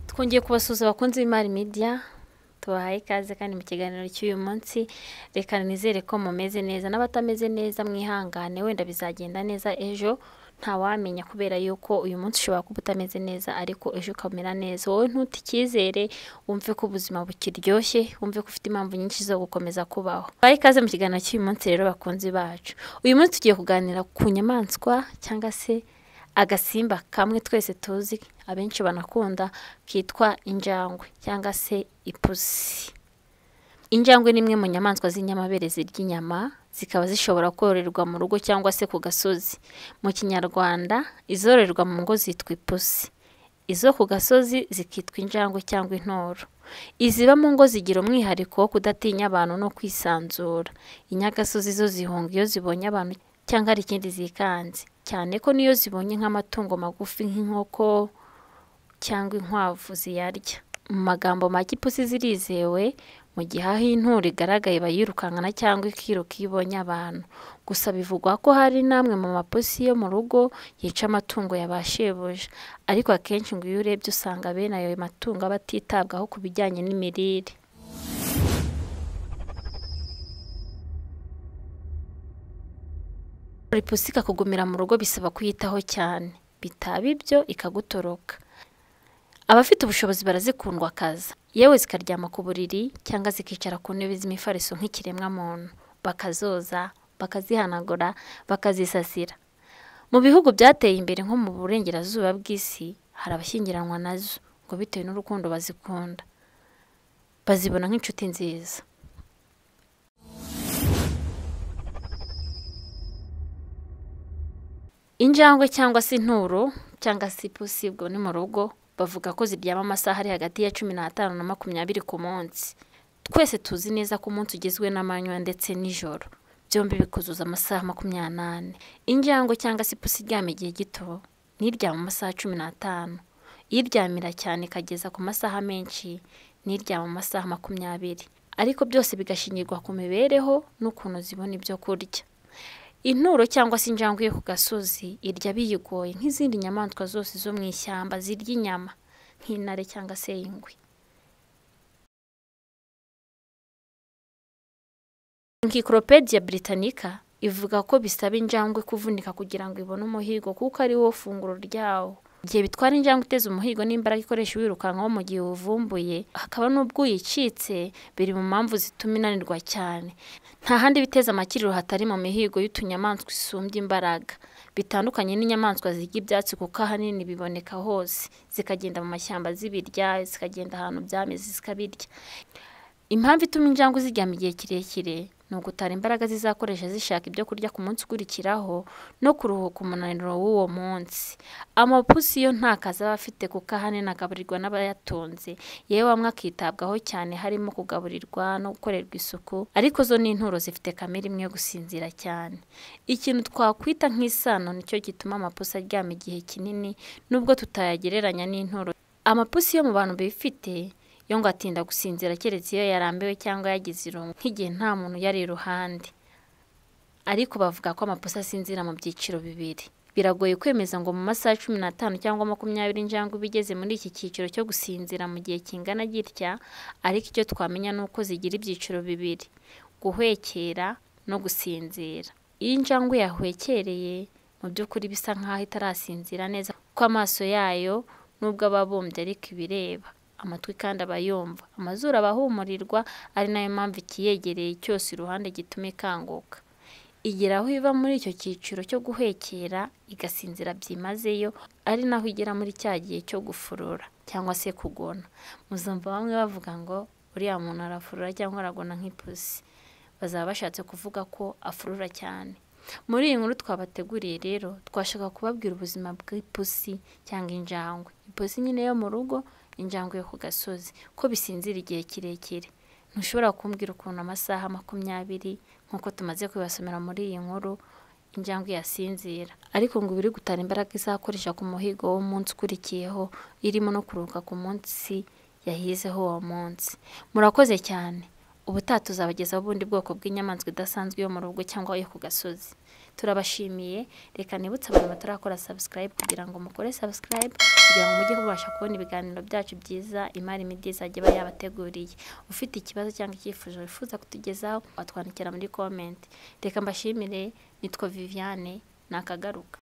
twongeye kubasuhuza abakunzi b'imari media tubahaye ikaze kandi mu kiganiro cy'uyu munsi reka nizere ko mumeze neza n'abatameze neza mwihangane wenda bizagenda neza ejo ntawamenya kubera yuko uyu munsi ushobora kuba utameze neza ariko ejo ukamera neza wowe ntute icyizere wumve ko ubuzima bukiryoshye wumve ko ufite impamvu nyinshi zo gukomeza kubaho bahe ikaze mu kiganiro cy'uyu munsi rero bakunzi bacu uyu munsi tugiye kuganira ku nyamaswa cyangwa se agasimba kamwe twese tuzi abenshi banakunda kitwa injangwe cyangwa se ipusi Injangwe ni imwe mu nyamaswa z'inyamabere zirya inyama, zikaba zishobora kororerwa mu rugo cyangwa se ku gasozi. Mu kinyarwanda, izororerwa mu ngo zitwa ipusi. Izo ku gasozi zikitwa injangwe cyangwa intoro. Iziba mu ngo zigira umwihariko wo kudatinya abantu no kwisanzura. Inyagasozi zo zihunga iyo zibonye abantu cyangwa hari ikindi zikanze. Cyane ko n'iyo zibonye nk'amatungo magufi nk'inkoko cyangwa inkwavu ziyarya. Mu magambo make ipusi zirizewe, mu gihe aho inturo igaragaye bayirukankana cyangwa ikiruka iyo ibonye abantu. Gusa bivugwa ko hari n'amwe mu mapusi yo mu rugo yica amatungo ya ba shebuja. Ariko akenshi ngo iyo urebye usanga bene ayo matungo aba atitabwaho ku bijyanye n'imirire. Ipusi ikakugumira mu rugo bisaba kuyitaho cyane, bitaba ibyo ikagutoroka. Abafite ubushobozi barazikundwa akaza, yewe zikaryama ku buriri cyangwa zikicara ku ntebe z'imifariso nk'ikiremwamuntu, bakazoza, bakazihanagura, bakazisasira. Mu bihugu byateye imbere nko mu burengerazuba bw'isi, hari abashyingiranwa nazo ngo bitewe n'urukundo bazikunda, bazibona nk'inshuti nziza. Injangwe cyangwa se inturo cyangwa se ipusi ubwo ni mu rugo bavuga ko ziryama amasaha ari hagati ya cumi n'atanu na makumyabiri ku munsi. Twese tuzi neza ko umunsi ugizwe n'amanywa ndetse n'ijoro. Byombi bikuzuza amasaha makumyabiri n'ane. Injangwe cyangwa se ipusi iryama igihe gito, ntiryama amasaha cumi n'atanu. Iryamira cyane ikageza ku masaha menshi, ntiryama amasaha makumyabiri. Ariko byose bigashingirwa ku mibereho n'ukuntu zibona ibyo kurya. Inturo cyangwa se injangwe yo ku gasozi irya biyigoye nk'izindi nyamaswa zose zo mu ishyamba zirya inyama nk'intare cyangwa se ingwe. Encyclopedia Britannica ivuga ko bisaba injangwe kuvunika kugira ngo ibone umuhigo kuko ari wo funguro ryawo. Igihe bitwara injangwe iteze umuhigo n'imbaraga ikoresha wirukankaho mu gihe uwuvumbuye, hakaba n'ubwo uyicitse, biri mu mpamvu zituma inanirwa cyane. Nta handi biteza amakiriro hatari mu mihigo y'utunyamaswa isumbya imbaraga. Bitandukanye n'inyamaswa zirya ibyatsi kuko ahanini biboneka hose, zikagenda mu mashyamba zibirya, zikagenda ahantu byameze zikabirya. Impamvu ituma injangwe ziryama igihe kirekire ni ugutara imbaraga zizakoresha zishaka ibyo kurya ku munsi ukurikiraho no kuruhuka umunaniro w'uwo munsi. Amapusi yo nta kazi aba afite kuko ahanini agaburirwa n'abayatunze, yewe amwe akitabwaho cyane harimo kugaburirwa no gukorerwa isuku, ariko zo ni inturo zifite kamere imwe yo gusinzira cyane. Ikintu twakwita nk'isano nicyo gituma amapusi aryama igihe kinini nubwo tutayagereranya n'inturo. Amapusi yo mu bantu bifite yo ngo atinda gusinzira keretse iyo yarambiwe cyangwa yagize irungu nk'igihe nta muntu yari iruhande. Ariko bavuga ko amapusi asinzira mu byiciro bibiri. Biragoye kwemeza ngo mu masaha cumi n'atanu cyangwa makumyabiri injangwe iba igeze muri iki cyiciro cyo gusinzira mu gihe kingana gitya, ariko icyo twamenya ni uko zigira ibyiciro bibiri, guhwekera no gusinzira. Iyo injangwe yahwekereye, mu by'ukuri bisa nk'aho itarasinzira neza kuko amaso yayo nubwo aba abumbye ariko ibireba amatwi kandi aba yumva amazuru aba ahumurirwa ari nayo mpamvu ikiyegereye cyose iruhande gituma ikanguka igera aho iva muri icyo cyiciro cyo guhekera igasinzira byimazeyo ari naho igera muri cya gihe cyo gufurura cyangwa se kugona muzumva bamwe bavuga ngo uriya muntu arafurura cyangwa aragona nk'ipusi bazaba bashatse kuvuga ko afurura cyane muri iyi nkuru twabateguriye rero twashaka kubabwira ubuzima bw'ipusi cyangwa injangwe ipusi nyine yo mu rugo injangwe yo ku gasozi ko bisinzira igihe kirekire ntushobora kumbwira ukuntu amasaha makumyabiri nk'uko tumaze kubibasomera muri iyi nkuru injangwe yasinzira ariko ngo ibiri gutara imbaraga izakoresha ku muhigo w'umunsi ukurikiyeho irimo no kuruhuka ku munsi yahizeho uwo munsi murakoze cyane ubutaha tuzabagezaho ubundi bwoko bw'inyamaswa idasanzwe yo mu rugo cyangwa yo ku gasozi turabashimiye reka nibutse abantu batarakora subscribe kugira ngo mukore subscribe kugira ngo mujye mubasha kubona ibiganiro byacu byiza imari midi izajya iba yabateguriye ufite ikibazo cyangwa icyifuzo wifuza kutugezaho watwandikira muri comment reka mbashimire nitwa viviane nakagaruka